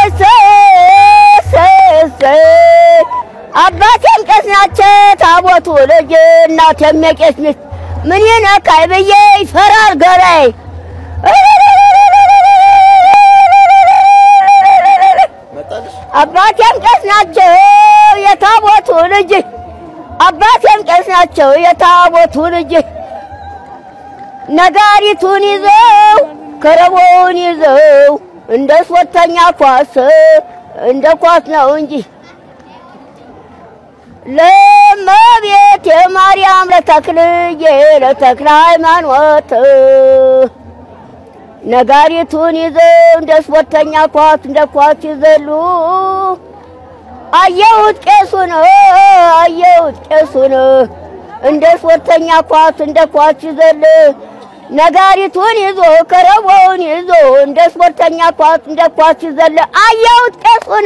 አባቴም ቄስ ናቸው ታቦቱ ልጅ እናቴም የቄስ ሚስት ምን ይነካይ ብዬ ይፈራል ገላይ አባቴም ቄስ ናቸው የታቦቱ ልጅ አባቴም ቄስ ናቸው የታቦቱ ልጅ ነጋሪቱን ይዘው ከረቦውን ይዘው እንደ ሶስተኛ ኳስ እንደ ኳስ ነው እንጂ ለእመቤቴ ማርያም ለተክልዬ ለተክለ ሃይማኖት ነጋሪቱን ይዘው እንደ ስፖርተኛ ኳስ እንደ ኳስ ይዘሉ። አየሁት ቄሱን አየሁት ቄሱን እንደ ስፖርተኛ ኳስ እንደ ኳስ ይዘል ነጋሪቱን ይዞ ከረቦውን ይዞ እንደ ስፖርተኛ ኳስ እንደ ኳስ ይዘል አየሁት ቄሱን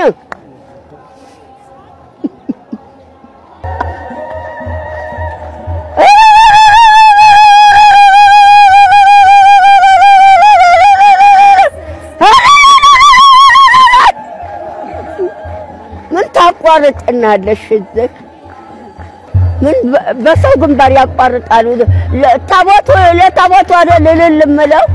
ምን ታቋርጥናለሽ? እዚህ ምን በሰው ግንባር ያቋርጣሉ? ታቦቱ ለታቦቱ አይደል እልል እምለው